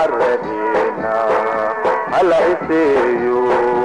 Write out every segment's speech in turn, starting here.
caradeena hala iseeyo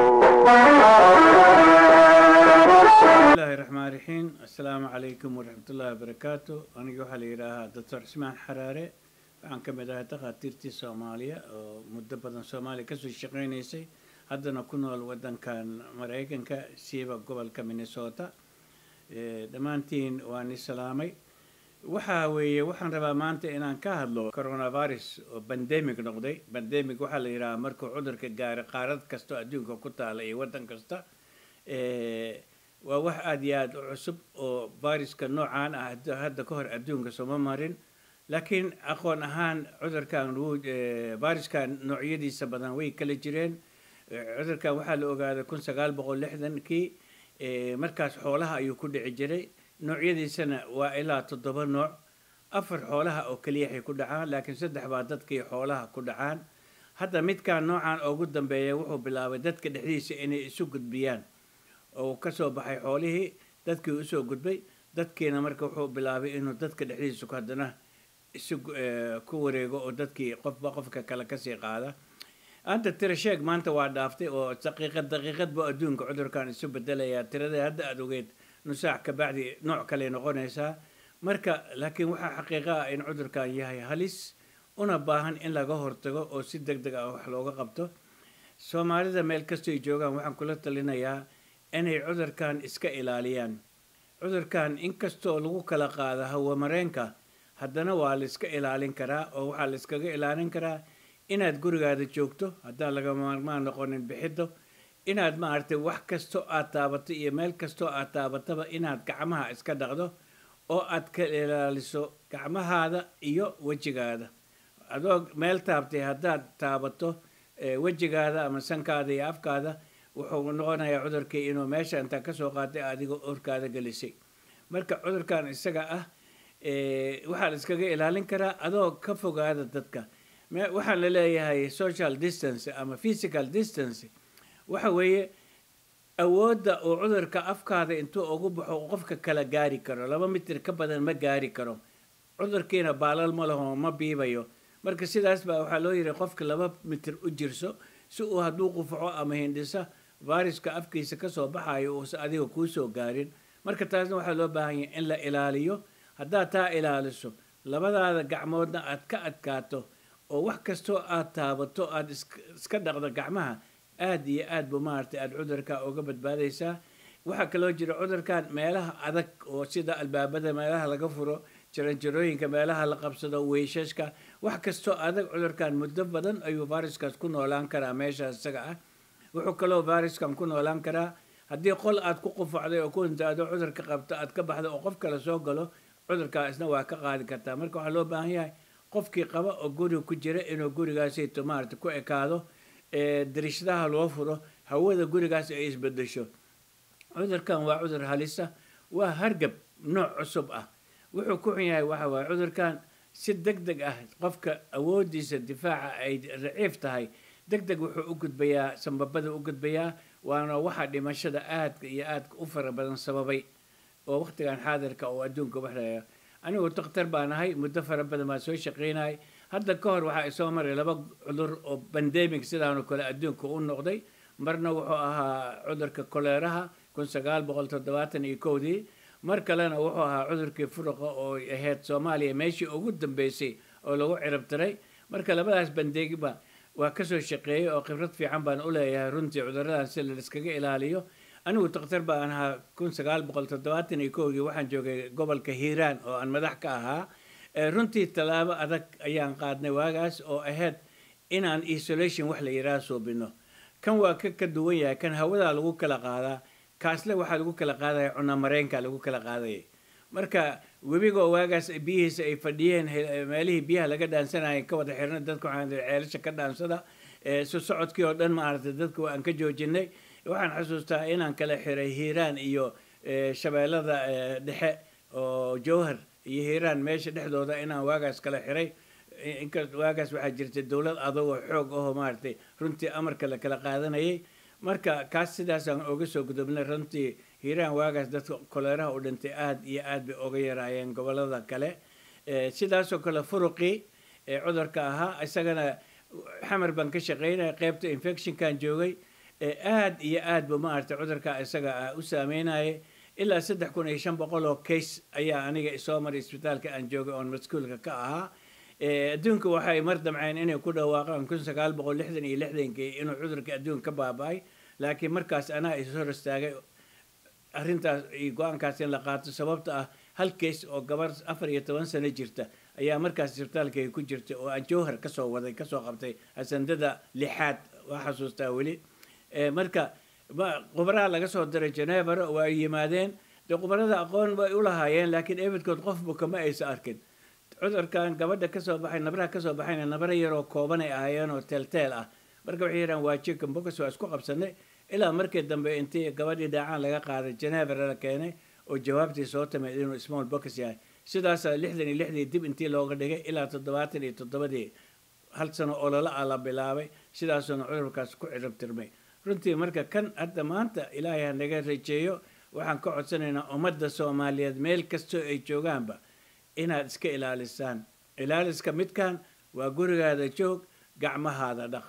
bismillahi raxmaan raxiim assalaamu calaykum waraxmatullaahi wabarakaatu aniga waxaa la yidhaahaa doctor cismaan xaraare waxaan ka mid ahay takhaatiirtii soomaaliya oo muddo badan soomaaliya kasoo shaqeynaysay haddana ku nool wadankan maraykanka siiba gobolka minnesota dhammaantiin waan islaamay waxa weeye waxaan rabaa maanta inaan ka hadlo coronavirus oo bandemic noqday bandemic waxaa la yidhahaa markuu cudurka gaaray qaarad kasta oo adduunka ku taala iyo waddan kasta waa wax aada iyo aada u cusub oo viruska noocaan ah hadda ka hor adduunka sooma marin laakiin aqoon ahaan cudurkan viruskan noocyadiisa badan way kala jireen cudurkan waxaa la ogaaday kun sagaal boqol lixdankii markaas xoolaha ayuu ku dhici jiray noocyadiisana waa ilaa toddoba nooc afar xoolaha oo keliyaxay ku dhacaan laakiin saddex baa dadkii xoolaha ku dhacaan hadda midkaan noocan ugu dambeeya wuxuu bilaabay dadka dhexdiisa inay isu gudbiyaan oo kasoo baxay xoolihii dadkii usoo gudbay dadkiina marka wuxuu bilaabay inuu dadka dhexdiisa haddana isu ku wareego oo dadkii qofba qofka kale kasii qaada anta tira sheeg maanta waa dhaaftay oo daqiiqad daqiiqad buu adduunka cudurkan isu bedelayaa tirada hadda aada ogeed nusaac kabacdi nooc kale noqonaysaa marka laakiin waxaa xaqiiqa ah in cudurkan yahay halis una baahan in laga hortago oo si deg deg ah wax looga qabto soomaalida meel kastoy joogaan waxaan kula talinayaa inay cudurkan iska ilaaliyaan cudurkan inkastoo lagu kala qaado hawamareenka haddana waa la iska ilaalin karaa oo waxaa la iskaga ilaalin karaa inaad gurigaada joogto haddaan laga maarmaan noqonin bixiddo inaad maaragtay wax kastoo aad taabato iyo meel kastoo aad taabataba inaad gacmaha iska dhaqdo oo aad ka ilaaliso gacmahaada iyo wejigaada adoo meel taabtay haddaad taabato wejigaada ama sankaada iyo afkaada wuxuu noqonayaa cudurkii inuu meesha intaa kasoo qaatay adigoo orkaada gelisay marka cudurkan isaga ah waxaa la iskaga ilaalin karaa adoo ka fogaada dadka waxaan la leeyahay social distance ama physical distance waxa weeye awoodda uu cudurka afkaada intuu ugu baxo qofka kala gaari karo laba mitir ka badan ma gaari karo cudurkiina baalal ma laho ma biibayo marka sidaas baa waxaa loo yihi qofka laba mitir u jirso si uu hadduu qufaco ama hindhisa viruska afkiisa kasoo baxayo uusa adiga kuusoo gaarin marka taasna waxaa loo baahan yahay in la ilaaliyo haddaad taa ilaaliso labadaada gacmoodna aad ka adkaato oo wax kastoo aad taabato aada iska dhaqdo gacmaha aada iyo aad bu maaragtay aada cudurka uga badbaadaysaa waxaa kaloo jira cudurkan meelaha adag oo sida albaabada meelaha laga furo jaranjarooyinka meelaha la qabsado weyshaska wax kastoo adag cudurkan muddo badan ayuu viruskaas ku noolaan karaa meeshaas isaga ah wuxuu kaloo viruskan ku noolaan karaa haddii qol aad ku qufacday oo ku intaado cudurka qabto aad ka baxdo oo qof kale soo galo cudurkaa isna waa ka qaadi kartaa marka waxaa loo baahan yahay qofkii qaba oo guriga ku jira inuu gurigaasayto maarata ku ekaado darishadaha loo furo hawada gurigaas ay isbedesho cudurkan waa cudur halisa waa hargab nooc cusub ah wuxuu ku xun yahay waxa waaye cudurkan si deg deg ah qofka awoodiisa difaaca ay raciif tahay deg deg wuxuu u gudbayaa sambabada u gudbayaa waana waxa dhimashada aadka iyo aadka u fara badan sababay oo waqtigan xaadirka oo adduunka waxlaya anigu dakhtar baan ahay muddo fara badan baan soo shaqeynayay hadda ka hor waxaa isoo maray laba cudur oo bandemic sidaanoo kale adduunka u noqday marna wuxuu ahaa cudurka koleeraha kun sagaal boqol toddobaatan iyo kowdii mar kalena wuxuu ahaa cudurkii furuqa oo ahayd soomaaliya meeshii ugu dambeysay oo lagu cirabtiray marka labadaas bandegba waa kasoo shaqeeyey oo khibrad fiican baan u leeyahay runtii cuduradan si la iskaga ilaaliyo anigu dakhtar baan ahaa kun sagaal boqol toddobaatan iyo kowdii waxaan joogay gobolka hiiraan oo aan madax ka ahaa runtii tallaabo adag ayaan qaadnay waagaas oo ahayd inaan isolation wax la yidhaha suubino kan waa ka ka duwan yahay kan hawadaa lagu kala qaadaa kaasle waxaa lagu kala qaadaya cunamareenka lagu kala qaadayay marka webigoo waagaas biyihiisa ay fadhiyeen meelihii biyaha laga dhaansanayay ka wada xirnay dadka waxaan ceelasha ka dhaansada su socodkii oo dhan maaragtay dadka waan ka joojinay waxaan xasuustaa inaan kala xiray hiiraan iyo shabeellada dhexe oo jowhar iyo hiiraan meesha dhexdooda inaan waagaas kala xiray inka waagaas waxaa jirtay dowlad adagoo xoog ahoo maaragtay runtii amarka la kala qaadanayay marka kaas sidaasaan oga soo gudubnay runtii hiiraan waagaas dadka koleeraha u dhintay aada iyo aad bay oga yaraayeen gobolada kale sidaasoo kale furuqii ee cudurka ahaa isagana xamar baan ka shaqaynaya qaybta infectionkan joogay aad iyo aad bu maaragtay cudurka isaga ah u saameynayay ilaa saddex kun iyo shan boqol oo case ayaa aniga soo maray isbitaalka aan joogay oon maskuulka ka ahaa adduunka waxay mar damceen inay ku dhawaaqaan kun sagaal boqol lixdan iyo lixdankii inuu cudurka adduunka ka baaba-ay laakiin markaas anaa is hor istaagay arrintaas iyo go-aankaas in la qaato sababta ah hal case oo gabar afar iyo toban sano jirta ayaa markaas isbitaalkayga ku jirtay oo aan jowhar kasoo waday kasoo qabtay asandada lixaad waa xasuustaa weli marka khubaraha laga soo diray genevera waa yimaadeen dee khubarada aqoon way u lahaayeen laakiin ebidkood qofba kama aysa arkin cudurkan gabadha kasoo baxay nabraha kasoo baxayna nabra yaroo kooban ay ahaayeen oo teelteel ah marka waxay yidhahan waa chicken box waa isku qabsanay ilaa markii dambe intii gabadhii dhaacaan laga qaaday genevera la keenay oo jawaabtii soo timid inuu small box yahay sidaasaa lixdan iyo lixdii dib intii looga dhigay ilaa toddobaatan iyo toddobadii hal sano ololo ah la bilaabay sidaasuuna cudurkaas ku cirabtirmay runtii marka kan hadda maanta ilaahay ha naga rajeeyo waxaan ka codsanaynaa ummadda soomaaliyeed meel kastoo ay joogaanba inaad iska ilaalisaan ilaaliska midkan waa gurigaada joog gacmahaada dhaq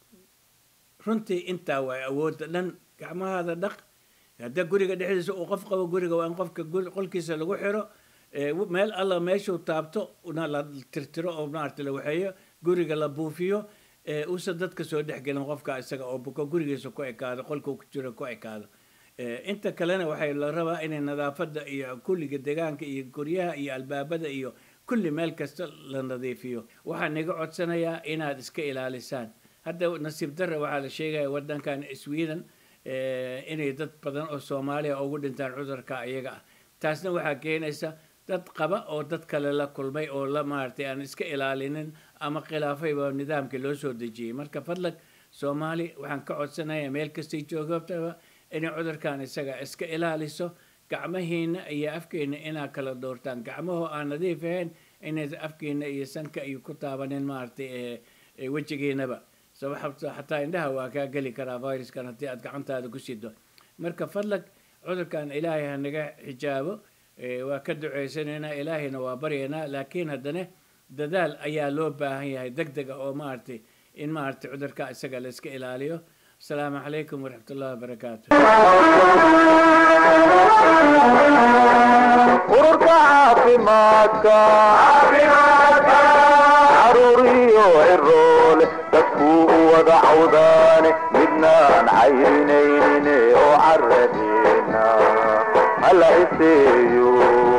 runtii intaa waa awoodda dhan gacmahaada dhaq hadda guriga dhexdiisa uu qof qabo guriga waa in qofka qolkiisa lagu xiro meel alla meeshuu taabto na la tirtiro oo maarata la waxeeyo guriga la buufiyo uusan dadka soo dhexgelin qofka isaga oo buko gurigiisa ku ekaado qolkuu ku jiro ku ekaado inta kalena waxay la rabaa inay nadaafadda iyo kulliga deegaanka iyo guryaha iyo albaabada iyo kulli meel kasta la nadiifiyo waxaan iga codsanayaa inaad iska ilaalisaan hadda nasiib darra waxaa la sheegaya wadankan sweden inay dad badan oo soomaaliya ugu dhintaan cudurka iyaga ah taasna waxaa keenaysa dad qaba oo dad kale la kulmay oo la maaragtay aan iska ilaalinin ama khilaafayba nidaamkii loo soo dejiyey marka fadlag soomaali waxaan ka codsanayaa meel kastay joogabtaba inay cudurkan isaga iska ilaaliso gacmahiina iyo afkeena inaa kala doortaan gacmahoo aan nadiif ahayn inay afkeena iyo sanka iyo ku taabanin maaragtay wejigiinaba sababta xataa indhaha waa kaa geli karaa viruskan haddii aad gacantaada ku sido marka fadlag cudurkan ilaahay ha naga xijaabo waa ka duceysanaynaa ilaahayna waa baryaynaa laakiin haddana dadaal ayaa loo baahan yahay deg dega oo maaragtay in maaragtay cudurka isaga la iska ilaaliyo asalaamu calaykum waraxmat ullahi wabarakaatu ururka caafimaadka caruuriyo ciroole dadkuu u wada cawdaane midnaan cayrinaynin oo caradeena hala iseeyo